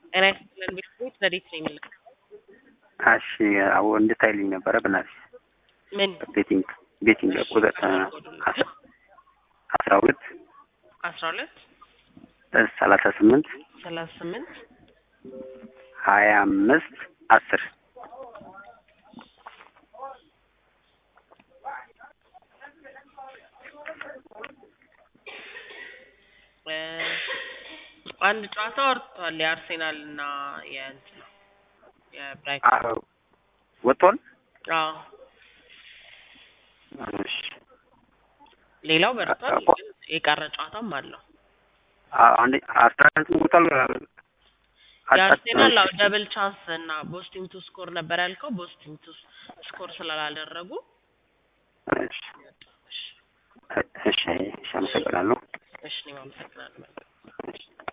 ጤና ይስጥልን ቤተሰቦች ረዴት ነው የሚልከው እሺ አዎ እንድታይልኝ ነበረ በእናትሽ ምን ቤቲንግ ቤቲንግ ቁጥር አስራ ሁለት አስራ ሁለት ሰላሳ ስምንት ሰላሳ ስምንት ሀያ አምስት አስር እ አንድ ጨዋታ ወርቷል የአርሴናል እና የእንትና የብራይተን ወጥቷል። አዎ እሺ ሌላው በርቷል እኮ- ግን የቀረ ጨዋታም አለው አ- አንዴ አስራ አንድ ወጥቷል። የአርሴናል አዎ ደብል ቻንስ እና ቦስቲም ቱ ስኮር ነበር ያልከው ቦስቲም ቱ ስኮር ስላላደረጉ እሺ እሺ እሺ አመሰግናለሁ። እሺ እኔም አመሰግናለሁ